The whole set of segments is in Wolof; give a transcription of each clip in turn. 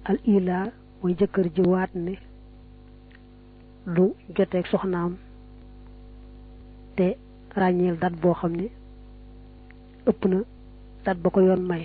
al ila mooy jëkkër ji waat ne du joteeg soxnaam te ràññeel dat boo xam ne ëpp na dat ba ko yoon may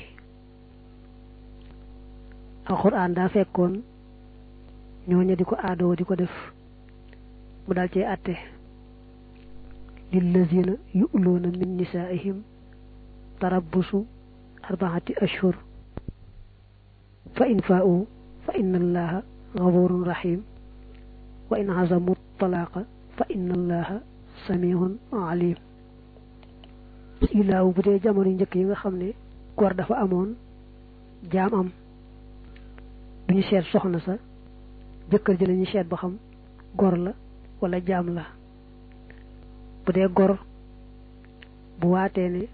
alxuraan daa fekkoon ñooña di ko aadoo di ko def mu dal cee àtte lillazina yu'luuna min nisaa'ihim tarabbusu arbaati ashhur fa in faa'u fa inna allaha gafurun rahim wa in azamu talaaqa fa inna allaha samihun alim ilaaw bu dee jamono njëkk yi nga xam ne góor dafa amoon jaam am duñu seet soxna sa jëkkër ji lañuy seet ba xam góor la wala jaam la bu dee góor bu waatee ne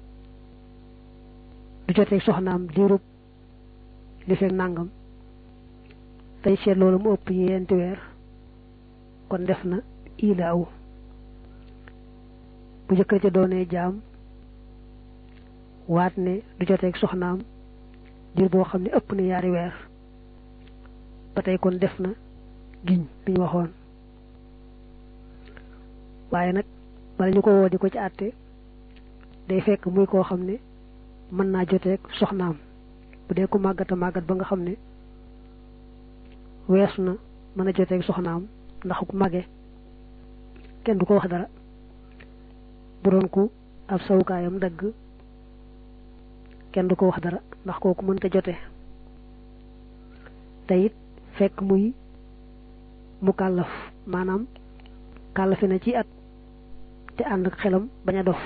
du jotee soxnaam diirub li fekk nàngam tey seet loolu mu ëpp yeenti weer kon def na ilaaw bu jëkkër ca doonee jaam waat ne du joteeg soxnaam diir boo xam ne ëpp na yaari weer ba tey kon def na giñ bi ñu waxoon waaye nag bala ñu ko woo di ko ci àtte day fekk muy koo xam ne mën naa joteeg soxnaam bu dee ku màggat a màggat ba nga xam ne weesu na mën a joteeg soxnaam ndax ku màgge kenn du ko wax dara bu doon ku ab sawukaayam dagg kenn du ko wax dara ndax kooku mënta jote te it fekk muy mu kàllaf maanaam kàllafe na ci at te ànd ak xelam bañ a dof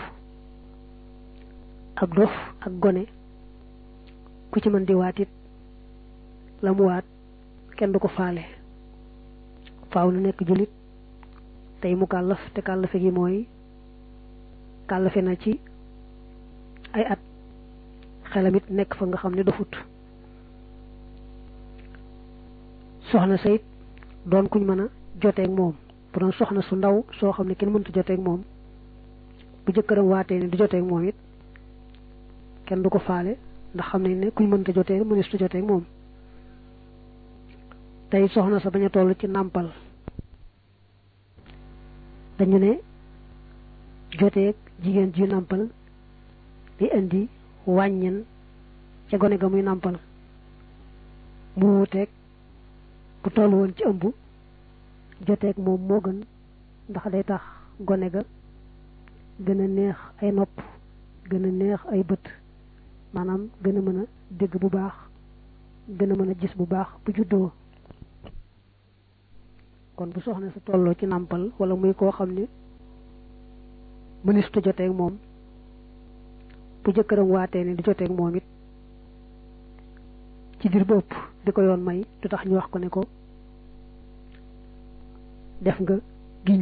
ak dof ak gone ku ci mën di waat it la mu waat kenn du ko faale faaw na nekk jullit tey mu kàllaf te kàllafe gi mooy kàllafe na ci ay at xelam it nekk fa nga xam ne dofut soxna sayit doon kuñ mën a joteeg moom bu doon soxna su ndaw soo xam ne kenn mënta joteeg moom bu jëkkëram waatee ne du joteeg moom it kenn du ko faale ndax xam nañ ne kuñ mënta joteeg mënees tu joteeg moom tey soxna sa bañ a toll ci nàmpal dañu ne joteeg jigéen ji nàmpal di indi wàññen ca gone ga muy nàmpal mu wuuteeg bu toll woon ci ëmb joteeg moom moo gën ndax day tax gone ga gën a neex ay nopp gën a neex ay bët maanaam gën a mën a dégg bu baax gën a mën a gis bu baax bu juddoo kon bu soxna sa tolloo ci nàmpal wala muy koo xam ne mënistu joteeg moom bu jëkkëram waatee ne di joteeg moom it ci diir ba ëpp di ko yoon may du tax ñu wax ko ne ko def nga giñ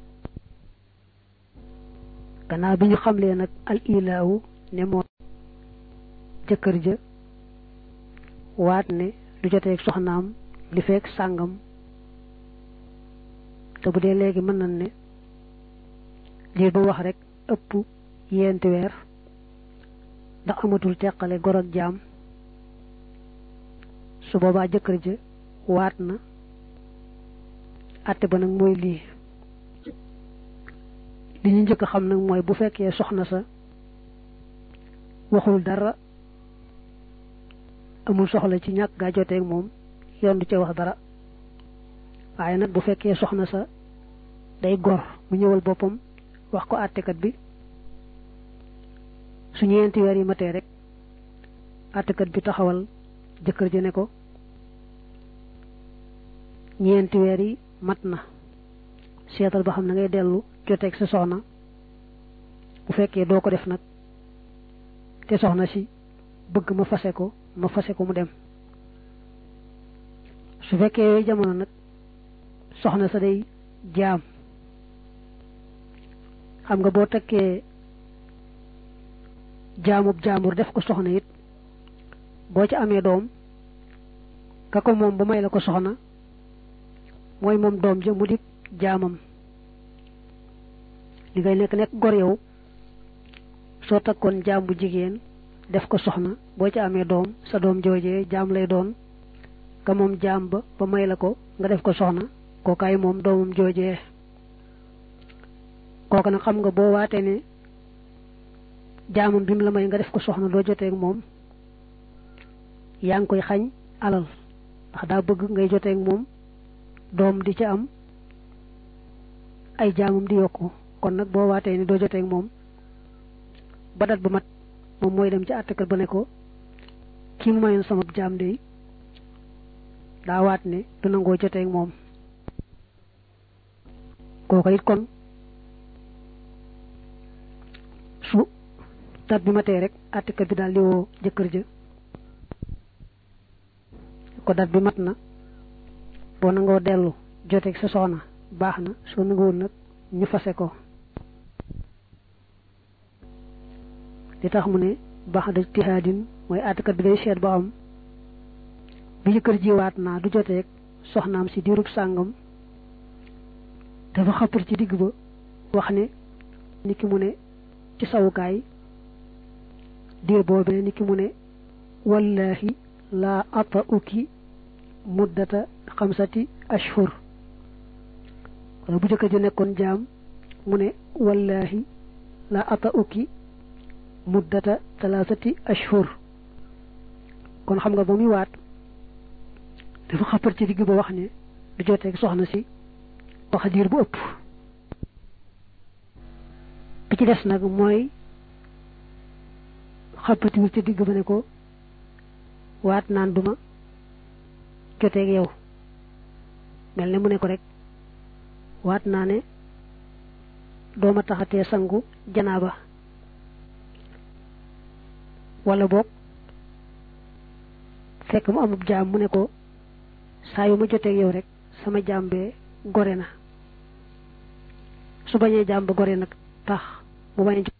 gannaaw bi ñu xamlee nag al ilaawu ne moo jëkkër ja waat ne du joteeg soxnaam li fekk sàngam te bu dee léegi mën nañ ne lii ba wax rek ëpp yenti weer ndax amatul teqale gor ak jaam su boobaa jëkkër ja waat na àtte ba nag mooy lii li ñu njëkk xam nag mooy bu fekkee soxna sa waxul dara amul soxla ci ñàkk gaa joteeg moom yoon du ca wax dara waaye nag bu fekkee soxna sa day gor mu ñëwal boppam wax ko àttekat bi su ñeenti weer yi matee rek àttekat bi taxawal jëkkër ji ne ko ñeenti weer yi mat na seetal ba xam na ngay dellu joteeg sa soxna bu fekkee doo ko def nag te soxna si bëgg ma fase ko ma fase ko mu dem su fekkee yooyu jamono nag soxna sa day jaam xam nga boo takkee jaamub jaambur def ko soxna it boo ci amee doom ka ko moom ba may la ko soxna mooy moom doom ja mu di jaamam li ngay nekk nekk gor yow soo takkoon jaam bu jigéen def ko soxna boo ci amee doom sa doom joojee jaam lay doon ka moom jaam ba ba may la ko nga def ko soxna kookaay moom doomam joojee kooka nag xam nga boo waatee ne jaamam bi mu la may nga def ko soxna doo joteeg moom yaa ngi koy xañ alal ndax daa bëgg ngay joteeg moom doom di ca am ay jaamam di yokku kon nag boo waatee ne doo joteeg moom ba dat ba mat moom mooy dem ci àttekat ba ne ko kii mu mayoon sama jaam de daa waat ne du nangoo joteeg moom kooka it kon su dat bi matee rek àttekat bi daal di woo jëkkër ja ko dat bi mat na boo nangoo dellu joteeg sa soxna baax na soo nanguwul nag ñu fase ko li tax mu ne baax da tihaadin mooy àttekat bi day seet ba am bi jëkkër ji waat naa du joteeg soxnaam si diirub sàngam dafa xappar ci digg ba wax ne ni ki mu ne ci sawukaay diir boobee ni ki mu ne wallahi laa ata uki muddata xamsati ashhur wala bu jëkkër ji nekkoon jaam mu ne wallahi laa ata uki muddata talaasati ashhur kon xam nga ba muy waat dafa xappar ci digg ba wax ne du joteeg soxna si wax diir bu ëpp bi ci des nag mooy xappatiwul ci digg ba ne ko waat naan duma joteeg yow mel ne mu ne ko rek waat naa ne dooma taxatee sangu janaaba wala boog fekk mu amub jaam mu ne ko saa yu ma joteeg yow rek sama jaam bee gore na su bañee jaam ba gore nag tax mu bañ a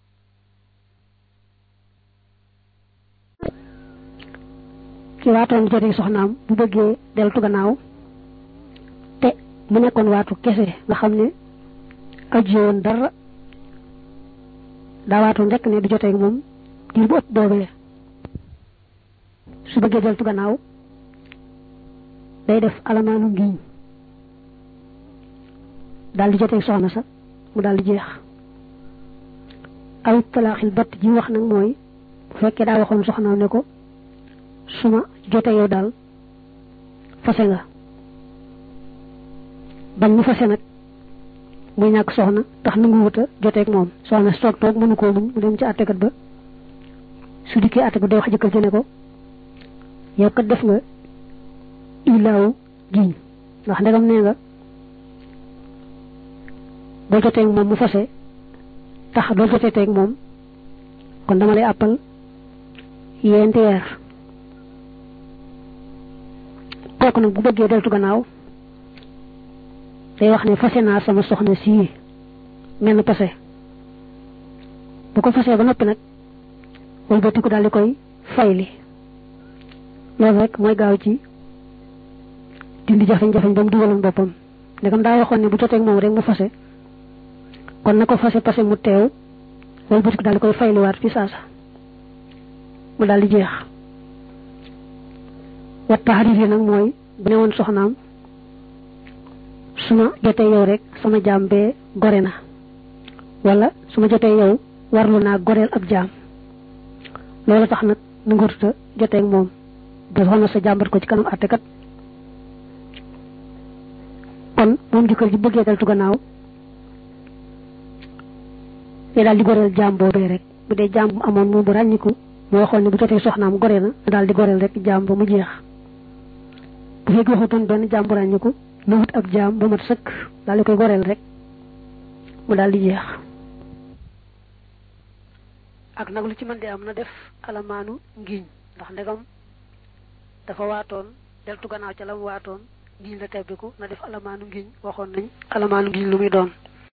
ki waatoon joteeg soxnaam bu bëggee deltu gannaaw te mu nekkoon waatu kese nga xam ne ajjee woon dara daa waatoon rek ne du joteeg moom diir bu ëpp boobee su bëggee deltu gannaaw day def alamaanu ngiñ daal di joteeg soxna sa mu daal di jeex aw talaaxil batt ji wax nag mooy bu fekkee daa waxoon soxnaam ne ko su ma jotee yow daal fase nga bañ mu fase nag muy ñàkk soxna tax nangu wuta joteeg moom soxna si toog toog mënu koo muñ mu dem ci àttekat ba su dikkee àttekat day wax jëkkër ci ne ko yow kat def nga ilaaw giñ ndax ndegam nee nga boo jotee ak moom mu fase tax doo jotee teeg moom kon dama lay àppal yeenti weer kooku nag bu bëggee deltu gannaaw day wax ne fase naa sama soxna sii mel na pase bu ko fasee ba noppi nag wëlbatiku daal di koy fayli loolu rek mooy gaaw ci dindi jafeñ-jafeñ ba mu dugaloon boppam ndegam daa waxoon ne bu jotee moom rek mu fase kon na ko fase pase mu teew wëlbatiku daal di koy fayliwaat fi saasa mu daal di jeex wat taxarir yi nag mooy bu ne woon soxnaam su ma jotee yow rek sama jaam bee gore na wala su ma jotee yow warlu naa goreel ab jaam loolu tax nag nu ngurtuta jotee ak moom ba soxna sa jàmbat ko ci kanam àttekat kon moom jëkkër ji bëggee deltu gannaaw te daal di goreel jaam boobee rek bu dee jaam bu amoon moom bu ràññiku moo waxoon ne bu jotee soxnaam gore na daal di goreel rek jaam ba mu jeex bu fekk waxutoon benn jaam bu ràññiku na wut ab jaam ba mat sëkk daal di koy goreel rek mu daal di jeex ak nag lu ci mën di am na def alamaanu ngiñ ndax ndegam dafa waatoon deltu gannaaw ca la mu waatoon ngiñ la tebbiku na def alamaanu ngiñ waxoon nañ alamaanu ngiñ lu muy doon